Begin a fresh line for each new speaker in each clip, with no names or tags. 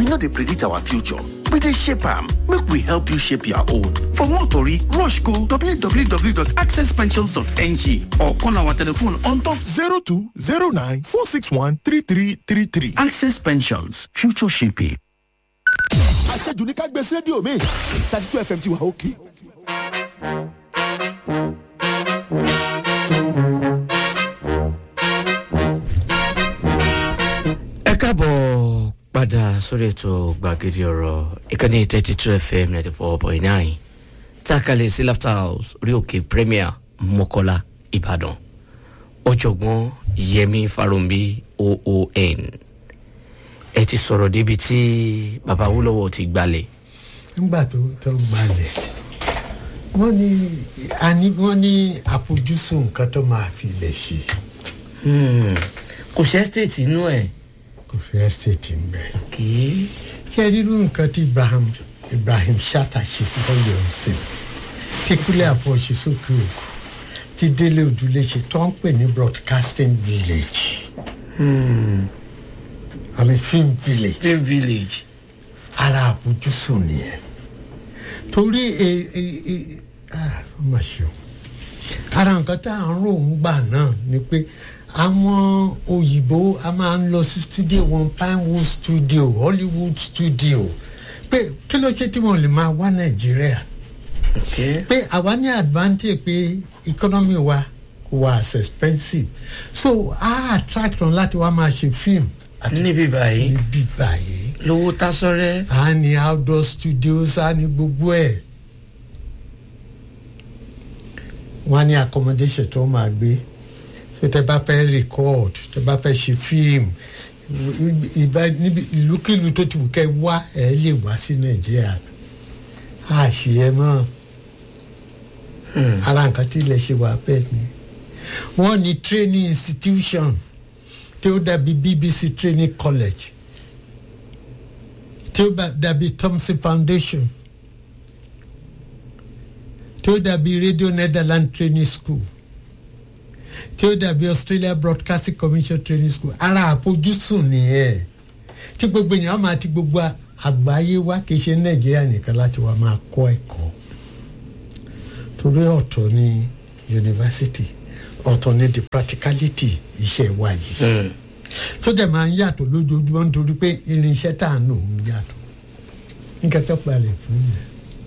no dey predict our future we dey shape am make we help you shape your own for more tori rush go www.accesspensions.ng or call our telephone on top
0209 461 3333.
access pensions future shaping.
àṣejù ní ká gbé sí rédíò mi thirty two fm ti wà òkè.
ẹ káàbọ̀ padà sórí ètò gbàgede ọ̀rọ̀ ìkànnì thirty two fm ninety four point nine tákàlẹ̀ sí laughter house orí òkè premier mọ́kọ́lá ìbàdàn ọ̀jọ̀gbọ́n yẹmi farombi oon ẹ ti sọ̀rọ̀ débi tí baba wúlọ́wọ́ ti gbalẹ̀
nígbà tó tó gbalẹ̀ wọ́n ní àní wọ́n ní àfojúsùn nǹkan tó máa fi lè ṣe
kò ṣe ẹ́stéètì inú ẹ̀
kò fẹ́ ẹ́stéètì ń bẹ̀.
kì í
ṣé ẹ rírú nǹkan tí ibrahim ibrahim shatta ṣe sí ọyọ ọsìn tí kúlẹ̀ àpò ṣe sókè òkú tí délé òdúlé ṣe tó ń pè ní broadcasting village àmì film village
film village
ara àfojúsùn nìyẹn torí ẹ ẹ ẹ ah ó mà ṣe o ara nǹkan tá à ń rò ń gbà náà ni pé àwọn òyìnbó a máa ń lọ sí studio wọn pinewood studio hollywood studio pé kí ló ṣe tí wọn lè máa wá nàìjíríà
ok
pé àwa ní advantage pé economy wa kò wá as expensive so a attract wọn láti wá máa ṣe film àti
níbí báyìí
níbí báyìí
lówó tásọ́rẹ́
a ní outdoor studios a ní gbogbo ẹ̀ wọ́n á ní accommodation tó máa gbé so tẹ bá fẹ́ record tẹ bá fẹ́ ṣe film ìbá níbi ìlúkìlú tó ti wù kẹ́ wá ẹ̀ lè wá sí nàìjíríà a ṣe ẹ mọ́ ara nǹkan tí ilẹ̀ ṣe wà bẹ́ẹ̀ ni wọ́n ní training institution tí ó dàbí bbc training college tí ó bá dàbí thompson foundation tí ó dàbí radio netherlands training school tí ó dàbí australia broadcasting commission training school ara àfojúsùn nìyẹn tí gbogbo èèyàn máa ti gbogbo àgbáyé wá kì í ṣe nàìjíríà nìkan láti wá máa kọ́ ẹ̀kọ́ torí ọ̀tọ̀ ní yunifásitì ọ̀tọ̀ ní the practicality iṣẹ́ wa yìí tó dẹ̀ máa ń yàtọ̀ lójoojúmọ́ nítorí pé irinṣẹ́ tá à ń lò ń yàtọ̀ nǹkan tó palẹ̀ fún mi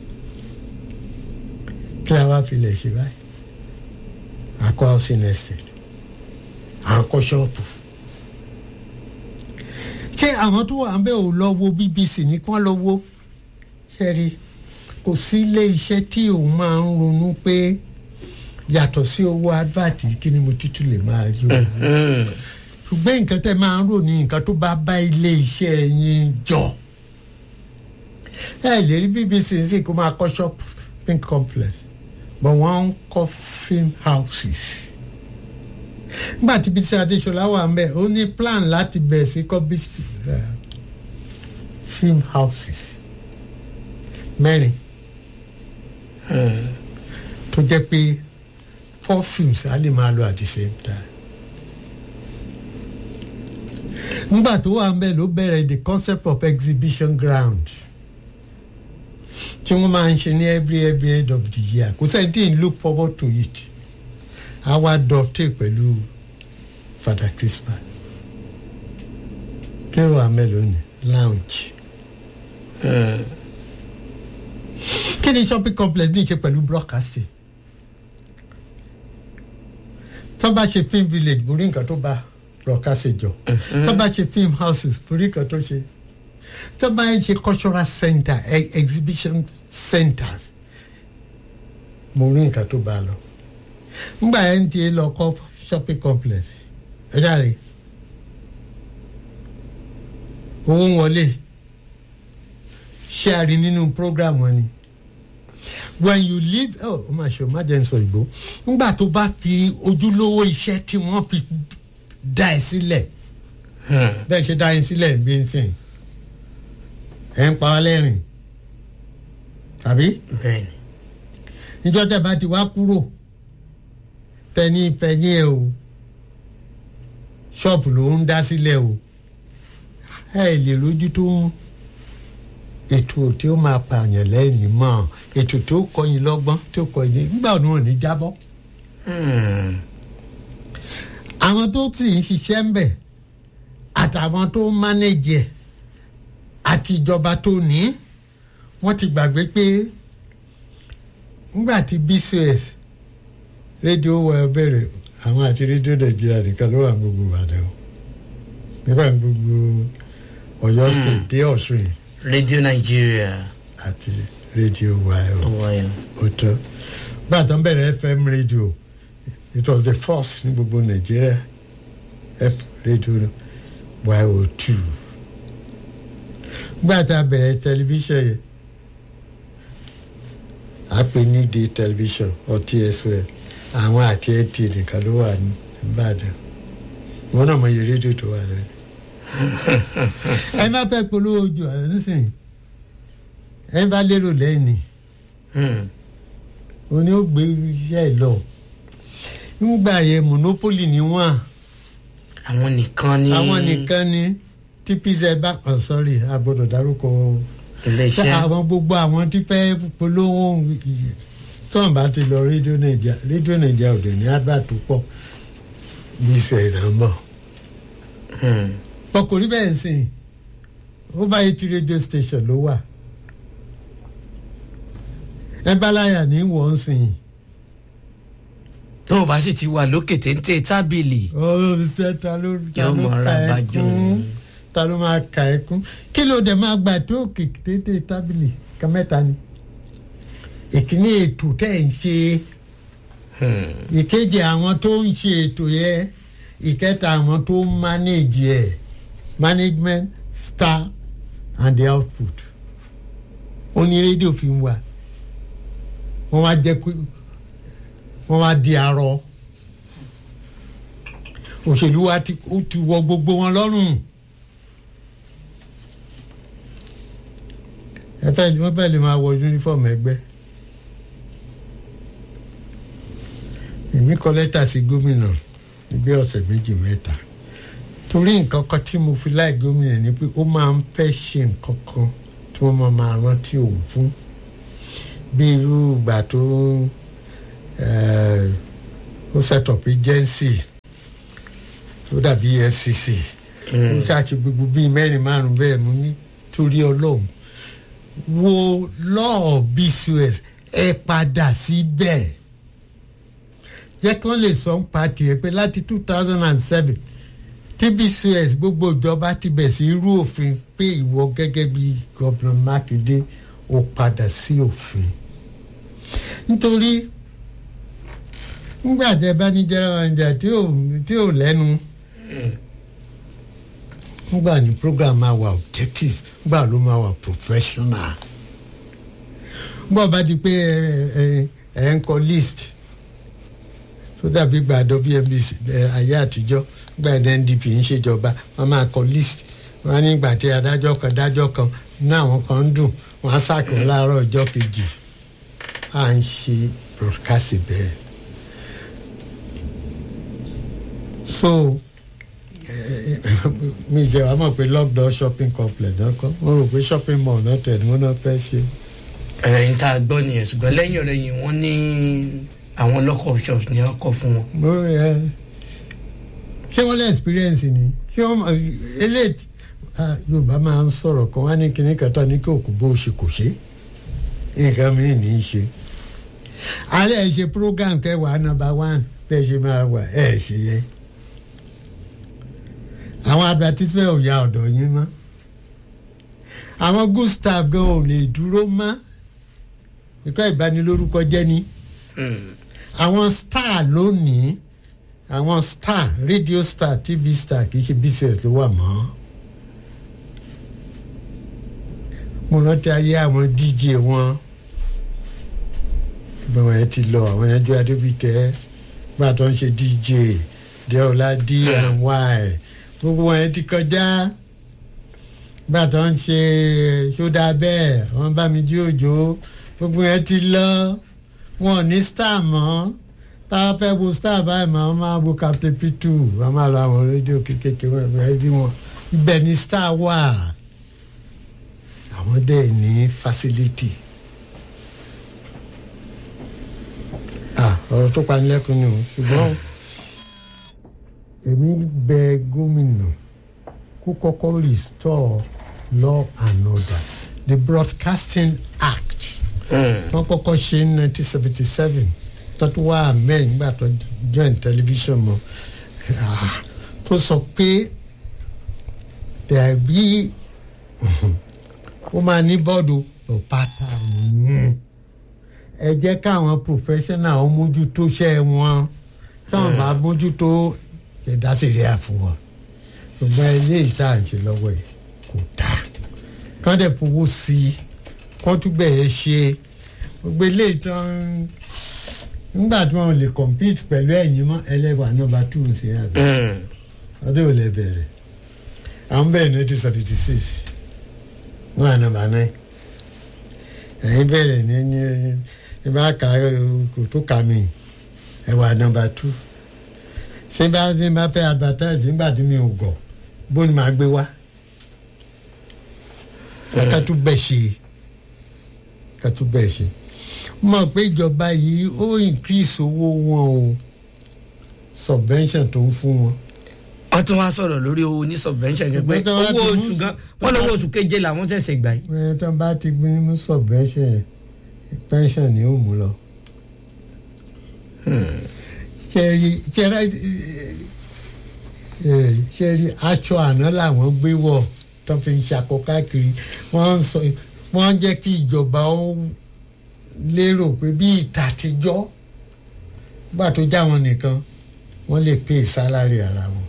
kí la wá fi lè ṣe báyìí akọ housing estate akọ ṣọ́ọ̀pù ṣé àwọn tó wà ń bẹ́ ò lọ wo bbc ní kí wọ́n lọ wo ṣẹ́rí kò sí ilé iṣẹ́ tí òun máa ń ronú pé yàtọ̀ sí owó advert kí ni mo tútù lè máa rí o ṣùgbọ́n nǹkan tẹ́ máa ń rò ní nǹkan tó bá bá ilé iṣẹ́ yín jọ ẹ lè rí bbc sí kó máa kọ́ shopping complex but wọ́n ń kọ́ film houses nígbà tí bísí adéṣọlá wà ń bẹ̀ ó ní plan láti bẹ̀ sí kọ́ bí film houses mẹ́rin tó jẹ́ pé four films á lè máa lọ at the same time nígbà tó wà ń bẹ̀ ló bẹ̀rẹ̀ the concept of exhibition ground tí wọ́n máa ń ṣe ní every every end of the year kò sẹ́ni tí ń look forward to it àwa dọ̀tí pẹ̀lú father christmas kí ló wà mélòó ni lounge kí ni shopping complex ní í ṣe pẹ̀lú broadcasting tó bá ṣe film village borí nǹkan tó bá broadcasting jọ tó bá ṣe film houses borí nǹkan tó ṣe tó bá ń ṣe cultural center e exhibition centers mo rí nǹkan tó bá lọ ngbà yẹn ti lọ kọ shopping complex ẹ jáde owó ń wọlé ṣé a rí nínú program wọn ni when you leave oh o ma ṣe o ma jẹ́ n sọ ìgbó ngbà tó bá fi ojúlówó iṣẹ́ tí wọ́n fi dá ẹ sílẹ̀ bẹ́ẹ̀ ṣe dá ẹ sílẹ̀ bí n sìn ẹ̀ ń pa ọ́ lẹ́rìn tàbí
bẹ́ẹ̀ni
níjọ́ tẹ̀ bá ti wá kúrò tẹ̀yìn fẹ̀yìn ẹ̀ o ṣọ́ọ̀pù ló ń dá sílẹ̀ o ẹ lè lójú tó ń ètò tí ó máa pààyàn lẹ́rìn mọ́ ètò tó kọyin lọ́gbọ́n tó kọyin nígbà òun ò ní jábọ́
Hmm.
àwọn tó sì ń ṣiṣẹ́ ń bẹ̀ àtàwọn tó ń mánéjì ẹ̀ àti ìjọba tó ní wọ́n ti gbàgbé pé nígbà tí bcs rédíò wọ bẹ̀rẹ̀ àwọn àti rédíò nàìjíríà nìkan ló wà ní gbogbo ìbàdàn o nígbà gbogbo ọ̀yọ́ state dé ọ̀ṣun yìí
radio nigeria
àti rédíò wa ẹ̀ o
ọwọ́ yẹn.
ó tọ́ gbà tó ń bẹ̀rẹ̀ fm radio it was the first ní gbogbo nàìjíríà f radio yo two gbà tá a bẹ̀rẹ̀ tẹlifíṣàn yẹn a pè ní di tẹlifíṣàn ọtí ẹsẹ àwọn àti ẹtì nìkan ló wà ní ìbàdàn wọn náà mọ iye rédíò tó wà lẹ́nu. ẹ má fẹ́ polówó ojú ẹ̀ nísìnyí ẹ bá lérò lẹ́yìn ni
Hmm.
òní ó gbé iṣẹ́ ẹ̀ lọ nígbà yẹn monopoly ni wọ́n
àwọn nìkan ní
àwọn nìkan ni tí pizza bá oh sorry a gbọ́dọ̀ dárúkọ
iléeṣẹ́
àwọn gbogbo àwọn tí fẹ́ polówó tọ́n bá ti lọ rédíò nàìjíríà rédíò nàìjíríà òde ní advert tó pọ̀ bí ìṣe ìdánmọ̀
Hmm.
pọkùnrin bẹ́ẹ̀ sìn over eighty radio station ló wà ẹ bá láyà ní wọ́n sìn
tó o bá sì ti wà lókè téńté tábìlì
ọ̀rọ̀ ṣe ta ló ta
Yóò
ló
mọ
ka
ara bá
ẹkún
jò.
ta ló máa ka ẹkún kí ló dé máa gbà tó òkè téńté tábìlì ká mẹ́ta ni ìkíní ètò tẹ̀ ń ṣe ìkejì àwọn tó ń ṣe ètò yẹ ìkẹta àwọn tó ń manage ẹ management staff and the output ó ní rédíò fi ń wà wọ́n wá jẹ́ kó wọ́n wá di arọ òṣèlú wa ti ó ti wọ gbogbo wọn lọ́rùn ẹ fẹ́ wọ́n fẹ́ lè máa wọ uniform ẹgbẹ́ èmi kọ lẹ́tà sí gómìnà níbi ọ̀sẹ̀ méjì mẹ́ta torí nǹkan kan tí mo fi láì gómìnà ni pé ó máa ń fẹ́ ṣe nǹkan kan tí wọ́n máa máa rántí òun fún bí irú ìgbà tó eh, ó set up agency tó dàbí fcc ó ṣáàṣì gbogbo bíi mẹ́rin márùn-ún bẹ́ẹ̀ mú ní torí ọlọ́run wo law bcos ẹ padà síbẹ̀ jẹ́ kán lè sọ ń pa tiẹ̀ pé láti two thousand and seven tí bcos gbogbo ìjọba ti bẹ̀ sí irú òfin pé ìwọ gẹ́gẹ́ bí gọ́vnà mákindé ó padà sí òfin nítorí nígbà tẹ bá ní general manager tí ò tí ò lẹ́nu nígbà ní program máa wà objective nígbà ló máa wà professional nígbà bá di pé ẹ ẹ ẹ ń kọ list tó dàbí gbàdọ bnbc ayé àtijọ́ nígbà ní ndp ń ṣèjọba wọ́n máa kọ list wọ́n á ní ìgbà tí adájọ́ kan dájọ́ kan ní àwọn kan ń dùn wọ́n á sàkó láàárọ̀ ọjọ́ kejì à ń ṣe broadcast bẹ́ẹ̀. so mi jẹ́ wàá mọ̀ pé lockdown shopping complex náà kọ́ wọ́n rò pé shopping mall náà tẹ̀ ní wọ́n náà fẹ́ ṣe.
ẹ̀yìn tá a gbọ́ nìyẹn ṣùgbọ́n lẹ́yìn ọ̀rẹ́ yìí wọ́n ní àwọn local shops ni wọ́n kọ́ fún wọn.
mo rí ẹ ṣé wọ́n lé experience ni ṣé wọ́n eléyìí ah, yorùbá máa ń sọ̀rọ̀ kan wá ní kinní kẹta ní kí òkú bó ṣe kò ṣe nǹkan mìíràn ní í ṣe alẹ́ ẹ̀ ṣe program kẹwàá number one bẹ́ẹ̀ ṣe máa wà ẹ̀ ṣe yẹ àwọn advertisement ò ya ọ̀dọ̀ yín mọ́ àwọn good staff gan ò lè dúró mọ́ ìkọ́ ìbanilórúkọ jẹ́ ni àwọn star lónìí àwọn star radio star tv star kì í ṣe business ló wà mọ́ mo rántí ayé àwọn dj wọn bí wọn yẹn ti lọ àwọn yẹn jó adébítẹ gbà tó ń ṣe dj deola d and y gbogbo wọn yẹn ti kọjá gbà tó ń ṣe ṣódà bẹ́ẹ̀ wọ́n bá mi jí òjò gbogbo yẹn ti lọ wọn ò ní star mọ́ tá a fẹ́ wo star báyìí máa máa wo captain p2 wọ́n máa lọ àwọn rédíò kékeré wọn ẹ̀ bí wọn ibẹ̀ ni star wà àwọn dẹ̀ ní facility ah ọ̀rọ̀ tó panilẹ́kùn ni o ṣùgbọ́n èmi bẹ gómìnà kó kọ́kọ́ restore law and order the broadcasting act wọ́n kọ́kọ́ ṣe ní nineteen seventy seven tọ́tù wá amẹ́ nígbà tó join television mọ́ Ah, tó sọ pé tẹ̀bí ó máa ní bọ́ọ̀dù ọ̀pátá ẹ jẹ́ káwọn professional ó mójútó ṣẹ́ wọn táwọn bá mójútó ìdásílẹ̀ àfọwọ́ ṣùgbọ́n ilé ìta à ń ṣe lọ́wọ́ yìí kò dáa kán dẹ̀ fowó sí i kán túbẹ̀ ẹ ṣe gbogbo ilé ìtàn nígbà tí wọn lè compete pẹ̀lú ẹ̀yìn mọ́ ẹlẹ́wà nọmba two ń ṣe àbí ọdún ò lè bẹ̀rẹ̀ àwọn bẹ̀rẹ̀ nineteen seventy six wọn à nọmba nine ẹ̀yìn bẹ̀rẹ̀ ní ní ní bá ka kò tó ka mi ẹ̀wà nọmba two ṣé bá ṣe bá fẹ́ advertise nígbà tí mi ò gọ̀ bó ni màá gbé wá ká tún bẹ̀ ṣe ká tún bẹ̀ ṣe mọ̀ pé ìjọba yìí ó increase owó wọn o subvention tó ń fún wọn.
wọ́n tún wá sọ̀rọ̀ lórí owó ní subvention jẹ́ pé
Ṣùgbọ́n tí wọ́n
owó
ti mú-
oṣù gan wọ́n lọ́wọ́ oṣù keje làwọn ṣẹ̀ṣẹ̀ gbà yìí.
ẹ tó bá ti gbé mú subvention yẹn pension ni ó mú lọ. ṣẹ́rí ṣẹ́rí ṣẹ́rí aṣọ àná làwọn gbé wọ̀ tó fi ń ṣakọ káàkiri wọ́n ń sọ wọ́n ń jẹ́ kí ìjọba ó lérò pé bí ìtàtijọ́ gbà tó já wọn nìkan wọ́n lè pay salary ara wọn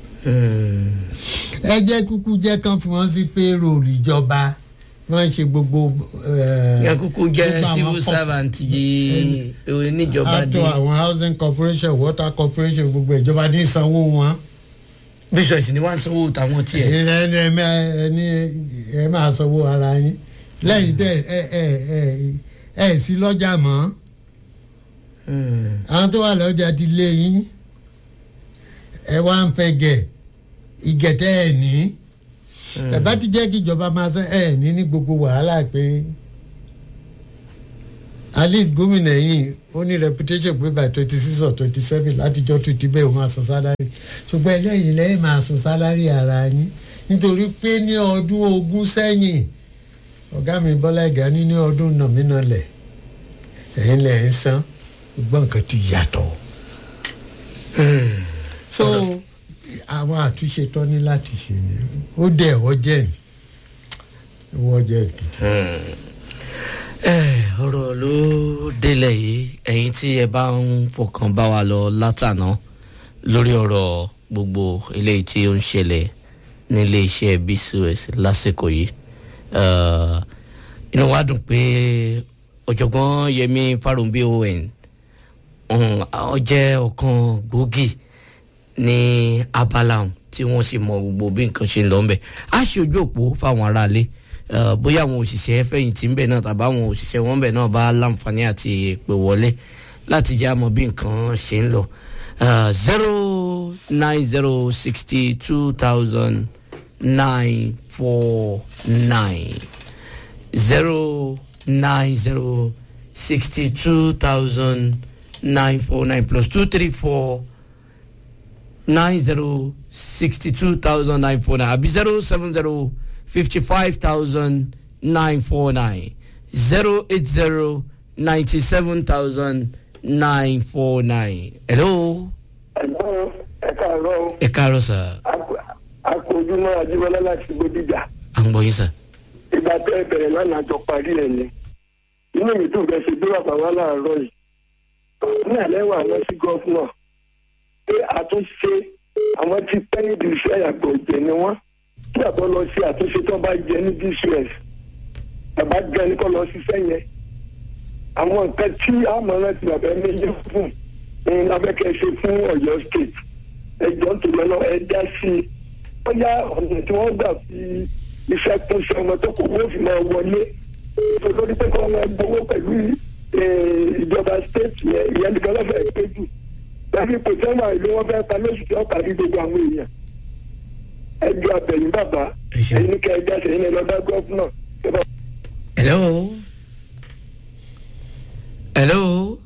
ẹ jẹ́ kúkú jẹ́ kán fi wọ́n sí payroll ìjọba wọ́n ṣe gbogbo. eh,
yẹn kúkú jẹ́
gbogbo àwọn
civil
kọ-
servant yìí ewé níjọba
àtọ
dé
àwọn housing corporation water corporation gbogbo ìjọba ní sanwó wọn.
bíṣọ̀sì ni wọ́n ń sanwó tàwọn tiẹ̀.
ẹni ẹni ẹ máa- ẹni ẹ máa sanwó ara yín lẹ́yìn tẹ ẹ ẹ ẹ ẹ sí lọ́jà mọ́ àwọn tó wà lọ́jà ti lé yín ẹ wá ń fẹ́ gẹ̀ ìgẹ̀tẹ́ ẹ̀ ní ẹ bá ti jẹ́ kí ìjọba máa sọ ẹ̀ ní ní gbogbo wàhálà pé at least gómìnà yìí ó ní reputation pé by twenty six or twenty seven látijọ́ tó ti bẹ́ẹ̀ ó máa san sálárì ṣùgbọ́n ẹlẹ́yìn lẹ́yìn máa san sálárì ara yín nítorí pé ní ọdún ogún sẹ́yìn ọ̀gá mi bọ́lá ìgá ní ní ọdún nàmínàlẹ̀ ẹ̀yin lẹ̀ ń san gbogbo nǹkan ti yàtọ̀ so àwọn àtúnṣe tó ní láti ṣe ni ó dẹ̀ ọjẹ́ ni ó ọjẹ́ gidi.
ẹ ọ̀rọ̀ ló délẹ̀ yìí ẹ̀yin tí ẹ bá ń fọkàn bá wa lọ látàná lórí ọ̀rọ̀ gbogbo eléyìí tí ó ń ṣẹlẹ̀ nílé iṣẹ́ bcos lásìkò yìí Eh, inú wa dùn pé ọ̀jọ̀gbọ́n yẹmi farunbi on um, ó jẹ́ ọ̀kan gbòógì ní abala ọ̀hún tí wọ́n sì mọ gbogbo bí nǹkan ṣe ń lọ ńbẹ̀ á ṣe ojú òpó fáwọn aráalé eh, bóyá àwọn òṣìṣẹ́ fẹ̀yìntì ńbẹ̀ náà tàbí àwọn òṣìṣẹ́ wọn ńbẹ̀ náà bá láǹfààní àti pè wọlé láti jẹ́ àmọ́ bí nǹkan ṣe ń lọ zero nine zero sixty two thousand nine four nine zero nine zero sixty two thousand nine four nine plus two three four nine zero sixty two thousand nine four nine àbí zero seven zero fifty five thousand nine four nine zero eight zero ninety seven thousand nine four nine. hello.
ẹ̀gbọ́n ẹ̀ka àárọ̀
ẹ káàárọ̀ sà
akójúmọ́ ajíbọ́lá láti gbódìjà
à ń gbọ́ yín sà.
ìgbà tẹ́ ẹ bẹ̀rẹ̀ lánàá jọ parí ẹ̀ ni inú mi tún fẹ́ ṣe gbé bàbá wa láàárọ̀ yìí ní àlẹ́ wà wọ́n sí gọ́fúnà pé àtúnṣe àwọn tí pẹ́ níbi iṣẹ́ àgbọ̀ ìjẹ́ ni wọ́n kí àbọ̀ lọ sí àtúnṣe tó bá jẹ ní dcs bàbá gan ni kò lọ ṣiṣẹ́ yẹn àwọn nǹkan tí àmọ̀ràn ti bàbá ẹni yẹ fún ní abẹ́kẹ́ ṣe fún ọ̀yọ́ state ẹjọ́ nítorí ọ̀nà ẹ dá sí i wọ́n yá ọ̀nà tí wọ́n gbà fi iṣẹ́ kún iṣẹ́ ọmọ tó kò wọ́n fi máa wọlé nítorí pé kí wọ́n máa gbowó pẹ̀lú eh, ìjọba state yẹn ìyẹn nìkan lọ́fẹ̀ẹ́ pé jù lẹ́yìn ipò tí wọ́n wà ìlú wọn fẹ́ pa lóṣù tí wọ́n kárí gbogbo àwọn èèyàn ẹjọ́ abẹ̀yìn bàbá
Ẹ ṣeun.
ẹ̀yin ní kẹ́ ẹ jáde ẹ̀yin lọ bá gọ́fúnà
hello hello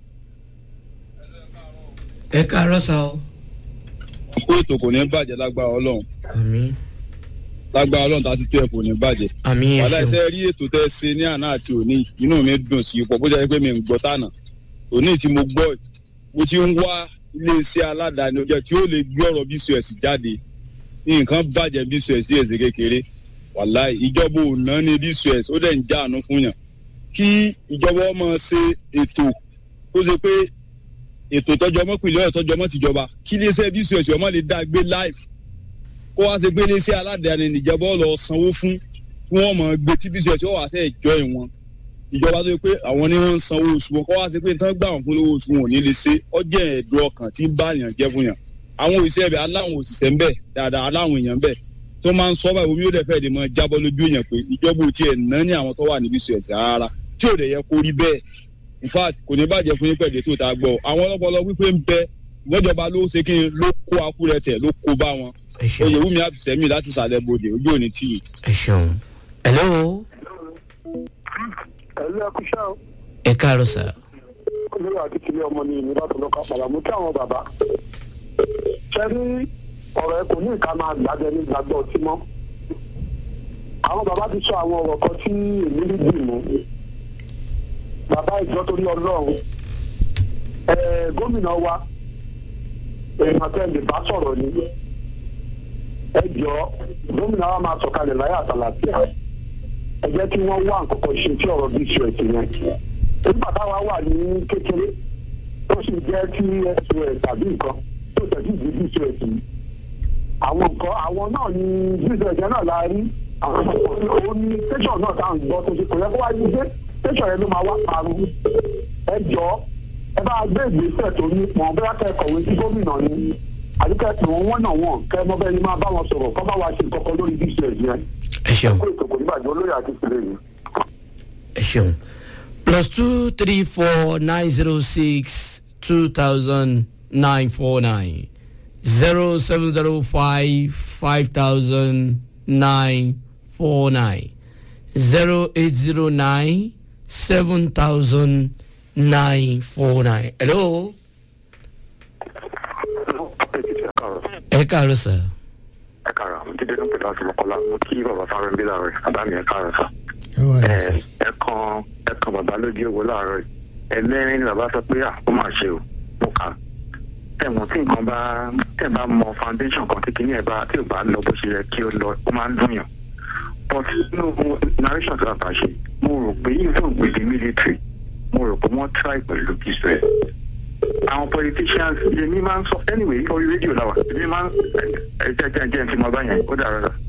ẹ káàárọ̀ sá o.
kó ètò kò ní bàjẹ́ lágbára ọlọ́run
àmì
lágbára ọlọ́run tá a ti tẹ́ ẹ kò ní bàjẹ́.
àmì ẹ
wàhálà
ṣeun
ẹsẹ̀ rí ètò tẹ́ ẹ ṣe ní àná àti òní inú mi dùn sí ipò bó jẹ́ pé mi ń gbọ́ tànà òní tí mo gbọ́ mo ti ń wá iléeṣẹ́ aládàáni ọjọ́ tí ó lè gbé ọ̀rọ̀ bcs jáde nǹkan bàjẹ́ bcs èsì kékeré wàhálà ìjọba ò ná ní bcs ó dẹ̀ ń já àánú fún yàn kí ìjọba ọmọ ṣe ètò tó ṣe pé ètò tọjọ ọmọ pìlẹ̀ ọ̀yọ́ tọjọ ọmọ tìjọba kí iléeṣẹ́ bcs ọmọ lè dá gbé live kó wá ṣe pé iléeṣẹ́ aládàáni nìjọba ọ̀lọ́ sanwó fún kí wọ́n mọ̀ gbé tí bcs ó wà sẹ́ ìjọ ìwọ̀n ìjọba tó yẹ pé àwọn ni wọ́n ń sanwó oṣù wọn kó wá ṣe pé tán gbà wọ́n fún lówó oṣù wọn ò ní lè ṣe ọjọ́ ẹ̀dùn ọkàn tí ń bá èèyàn jẹ́ fún yàn àwọn òṣìṣẹ́ bẹ̀ aláwọn òṣìṣẹ́ ń bẹ̀ dáadáa aláwọn èèyàn bẹ̀ tó máa ń sọ báyìí omi ó dẹ̀ fẹ́ lè mọ jábọ́ lójú èèyàn pé ìjọba ò tiẹ̀ ná ní àwọn tó wà níbi bcs rárá tí ò dẹ̀ yẹ kó rí bẹ́ẹ̀ in fact kò ní bàjẹ́ fún yín pẹ̀lú ètò ìta gbọ́ àwọn ọlọ́pọlọ wípé ń bẹ ìwọ́jọba ló ṣe kí n ló kó akúrẹ́tẹ̀ ló kó bá wọn
ẹ ṣeun
oyèwùmí àbùsẹ̀mí láti sàlẹ̀ bòde ojú òní tì í.
ẹ ṣeun hello
ẹ̀lú ẹkúṣẹ́ o
ẹ káàárọ̀ sá
olórí àti tìlẹ̀ ọmọ ní ìlú láti lọ́ka pàlàmù kí àwọn bàbá ṣe rí ọ̀rọ̀ ẹ kò ní ìka máa gbàgbé ní gbàgbọ́ ọtí mọ́ àwọn bàbá ti sọ àwọn ọ̀rọ̀ kan tí èmi rí dì mú bàbá ìjọ torí ọlọ́run ẹ gómìnà wa èèyàn tẹ́ lè bá sọ̀rọ̀ ni ẹ jọ gómìnà wa máa sọ̀kalẹ̀ láyé àtàlàfíà ẹ jẹ́ kí wọ́n wá nǹkan kan ṣe tí ọ̀rọ̀ bí ṣe ẹ̀sìn yẹn nígbà táwa wà ní kékeré tó sì jẹ́ kí sos tàbí nǹkan tó tẹ̀sí ìdí bí sos yìí àwọn nǹkan àwọn náà ní sos yẹn náà la rí àwọn òun ní tẹ̀sán náà tá à ń gbọ́ tó ṣe kò yẹ kó wá ní dé tẹ̀sán yẹn ló máa wá parun ẹ jọ ẹ bá gbé ìgbésẹ̀ tó ní pọn bóyá kẹ́ ẹ kọ̀wé sí gómìnà ni àdúgbò tí wọ́n wọ́n náà wọ̀n kẹ́ ẹ mọ́ bẹ́ẹ̀ ni máa bá wọn sọ̀rọ̀ kọ́ bá wa ṣe nǹkan kan lórí bí sos yẹn
ẹ ṣeun
kó ètò kò ní bàjẹ́ olóyè àti ìpínlẹ̀ yìí.
ẹ ṣeun plus two three four nine zero six two thousand nine four nine zero seven zero five five thousand nine four nine zero eight zero nine seven thousand nine four nine. hello ẹ káàárọ̀ sá
ẹ káàárọ̀ àwọn jíde ló ń pè láti mọ̀kọ́lá mo kí bàbá sáré ń bí láàárọ̀ yìí bàbá mi ẹ káàárọ̀ sá.
ẹ wà ní
ẹ
sá
ẹ kan ẹ kan bàbá lójú owó láàárọ̀ yìí ẹlẹ́rìn ni bàbá sọ pé à ó máa ṣe o mo kà á. tẹ̀wọ̀n tí nǹkan bá tẹ̀ bá mọ foundation kan tí kìíní ẹ̀ bá tí ò bá lọ bó ṣe yẹ kí ó lọ ó máa ń dùn yàn. but nínú narration tí bàbá ṣe mo rò pé even with the military mo rò pé wọ́n try pẹ̀lú israel àwọn politicians èmi máa ń sọ anyway orí rédíò làwà èmi máa ń ẹ jẹ́ jẹ́ jẹ́ ti mọ báyẹn ó dàrọ́ rà.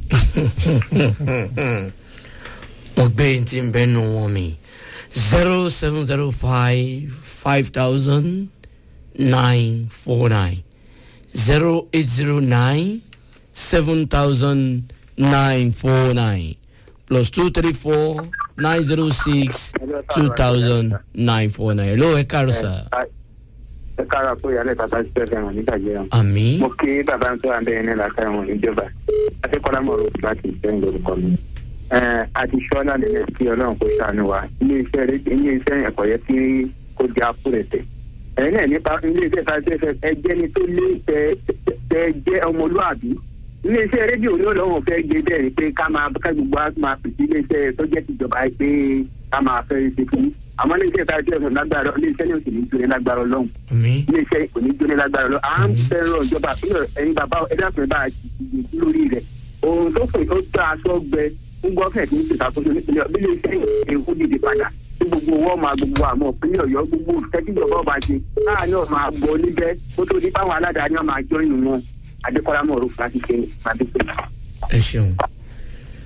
wọ́n gbé yín tí ń bẹ́nu wọn mi zero seven zero five five thousand nine four nine zero eight zero nine seven thousand nine four nine plus two three four nine zero six two thousand nine four nine. hello ẹ káàárọ̀ sà.
ẹ kára pé ìyálẹ̀ bàbá ti fẹ́ fẹ́ràn nígbà jẹ́
àmì
mo kí bàbá tó wà bẹ́ẹ̀ ní làákàyè wọn níjọba adékọ́lá mọ̀rọ̀ láti ìfẹ́ lórúkọ mi. àti sọ́lá nílẹ̀ kí ọlọ́run kó ṣàánú wa ilé iṣẹ́ rédíò ilé iṣẹ́ ẹ̀kọ́ yẹ kí kó jẹ́ àpòrẹ̀tẹ̀. ẹ̀yin náà nípa ilé iṣẹ́ ìfàṣẹ́ ẹjẹ́ ni tó lé tẹ tẹ jẹ́ ọmọlúàbí ilé iṣẹ́ rédíò ní ọlọ́run fẹ́ gbé bẹ́ẹ̀ ni pé ká máa ká gbogbo wa máa pèsè ilé iṣẹ́ tó jẹ́ tìjọba pé ká máa fẹ́ ṣe fún àmọ́ ilé iṣẹ́ ìfàṣẹ́ ẹ̀sùn lágbára ilé iṣẹ́ ní òsì ní jóni lágbára ọlọ́run
àmì
iléeṣẹ́ kò ní jóni lágbára lọ à ń fẹ́ràn ìjọba àpilẹ̀ ẹ̀yin bàbá ẹ̀dàkùnrin bá a jìjì lórí rẹ̀ ohun tó pè ó tó aṣọ gbẹ fún gọ́fẹ̀t ní ìṣàkóso nípìnlẹ̀ bí iléeṣẹ́ èkó dìde padà tí gbogbo owó máa gbogbo àmọ́ ìpínlẹ̀ ọ̀yọ́ gbogbo ìtẹ́tíjọba ọba ṣe láàárín ọ̀ máa gbọ́ níbẹ̀ kó tó di báwọn aládàáni ọ̀ máa jọ inú wọn adékọ́lá mọ̀ọ́rọ̀ láti ṣe máa dé pé.
ẹ ṣeun